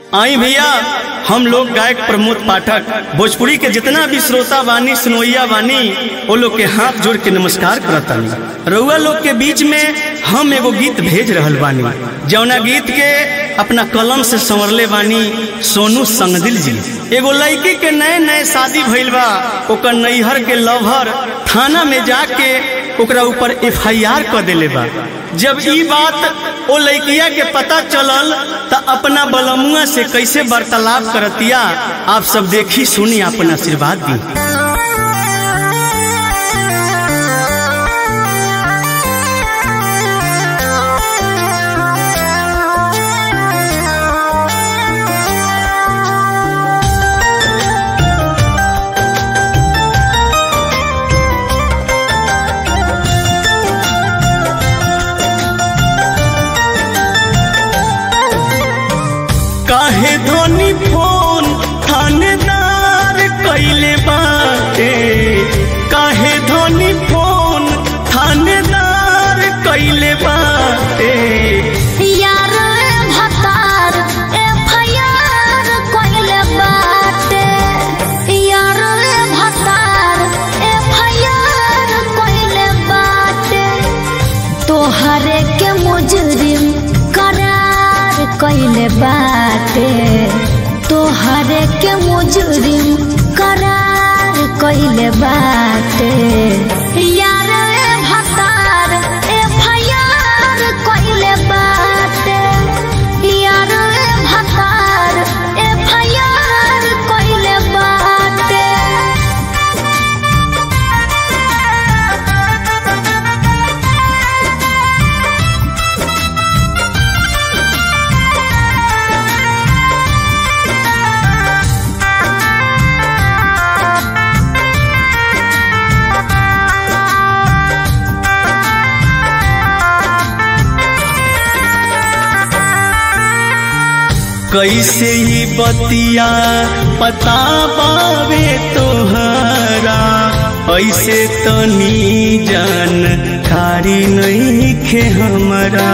आई भैया हम लोग गायक प्रमोद पाठक भोजपुरी के जितना भी श्रोता बानी सुनोइया बानी वो लोग के हाथ जोड़ के नमस्कार करतानी रउआ लोग के बीच में हम एगो गीत भेज रहल बानी जौना गीत के अपना कलम से संवरले बानी सोनू संगदिल जी एगो लड़की के नए नए शादी भइल बा ओकर नैहर के लवहर थाना में जाके ओकरा ऊपर एफ आई आर कर दिले बा जब ई बात ओ लड़किया के पता चलल त अपना बलमुआ से कैसे वार्तालाप करतिया आप सब देखी सुनी अपन आशीर्वाद दी काहे धोनी फोन थानेदार कैले बाटे काहे धोनी फोन थानेदार कैले बाटे यार भतार एफआईआर कइले बाटे यार भतार एफआईआर कइले बाटे तोहरे के मुजरिम करार कइले बाटे तोहरे के मुजरिम करार कइले बाटे यार भतार एफआईआर कइले बाटे यार भतार एफआईआर कइले बाटे कैसे ही बतिया पता पावे तोहरा ऐसे तनी जान कारी नहीं खे हमरा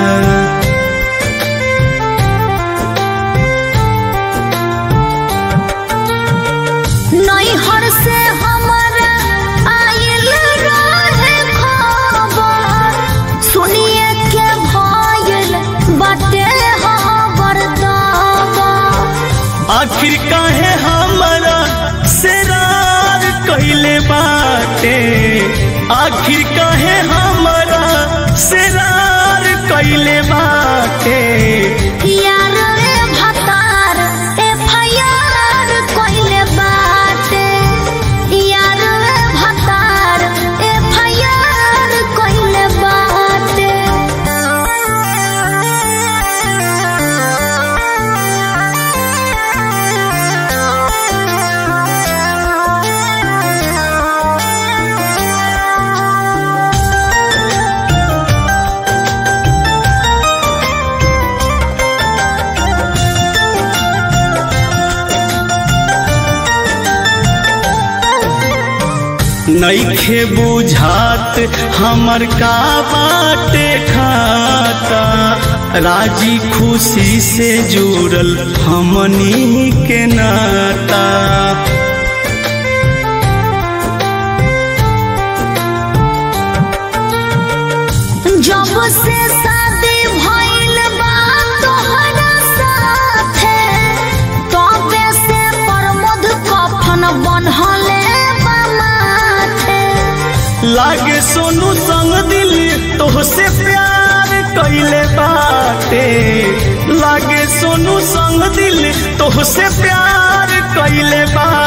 नैहर से हमरा आयल रहे खबर सुनिए के भयल बाटे खबर दावा आखिर काहे हमरा सेरार कैले बाटे आखिर काहे हमरा सेरार कैले बाटे यार रे भतार एफआईआर कइले बाटे यार रे भतार एफआईआर कइले बाटे नईखे बुझात हमर का बाटे खाता राजी खुशी से जुड़ल हमनी के नाता जब से शादी भइल बा तोहरा साथे तबे से प्रमोद कफन बनहले बा माथे लागे सोनू संग दिल तोहसे प्यार कैले बाटे लागे सोनू संग दिल तोहसे प्यार कैले बाटे